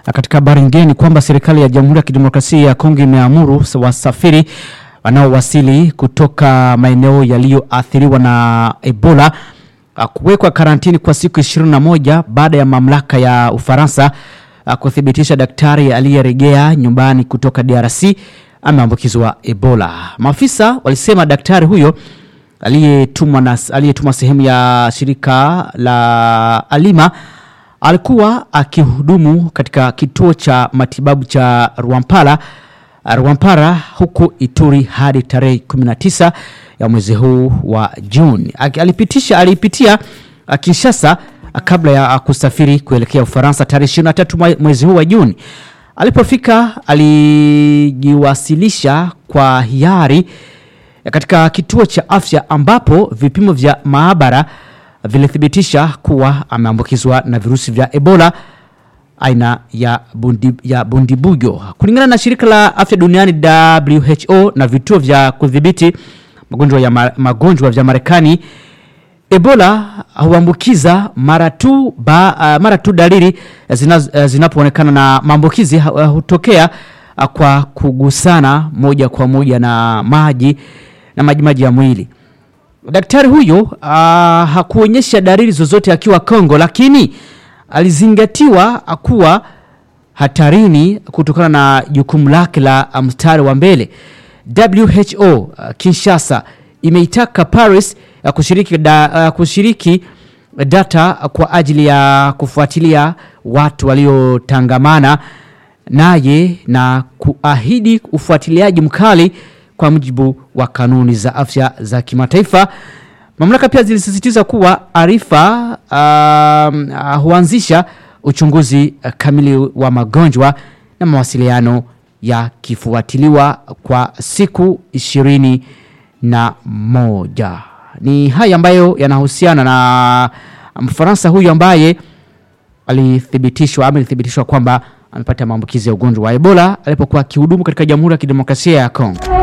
Na katika habari nyingine ni kwamba serikali ya Jamhuri ya Kidemokrasia ya Kongo imeamuru wasafiri wanaowasili kutoka maeneo yaliyoathiriwa na Ebola uh, kuwekwa karantini kwa siku 21 baada ya mamlaka ya Ufaransa uh, kuthibitisha daktari aliyerejea nyumbani kutoka DRC ameambukizwa Ebola. Maafisa walisema daktari huyo aliyetumwa na aliyetumwa sehemu ya shirika la Alima alikuwa akihudumu katika kituo cha matibabu cha Rwampara Rwampara huko Ituri hadi tarehe 19 ya mwezi huu wa Juni. Aki- Alipitisha alipitia ah, Kinshasa ah, kabla ya ah, kusafiri kuelekea Ufaransa tarehe 23 mwe- mwezi huu wa Juni. Alipofika alijiwasilisha kwa hiari katika kituo cha afya ambapo vipimo vya maabara vilithibitisha kuwa ameambukizwa na virusi vya Ebola aina ya, bundi, ya bundibuyo. Kulingana na shirika la afya duniani WHO na vituo vya kudhibiti magonjwa ya ma, magonjwa vya Marekani, Ebola huambukiza mara tu ba, uh, mara tu dalili zina- uh, zinapoonekana na maambukizi uh, hutokea uh, kwa kugusana moja kwa moja na maji na majimaji ya mwili. Daktari huyo uh, hakuonyesha dalili zozote akiwa Kongo, lakini alizingatiwa kuwa hatarini kutokana na jukumu lake la mstari wa mbele. WHO uh, Kinshasa imeitaka Paris uh, kushiriki, da, uh, kushiriki data kwa ajili ya kufuatilia watu waliotangamana naye na kuahidi ufuatiliaji mkali kwa mujibu wa kanuni za afya za kimataifa. Mamlaka pia zilisisitiza kuwa arifa um, uh, huanzisha uchunguzi uh, kamili wa magonjwa na mawasiliano yakifuatiliwa kwa siku ishirini na moja. Ni haya ambayo yanahusiana na Mfaransa huyu ambaye alithibitishwa ama ilithibitishwa kwamba amepata maambukizi ya ugonjwa wa Ebola alipokuwa akihudumu katika Jamhuri ya Kidemokrasia ya Kongo.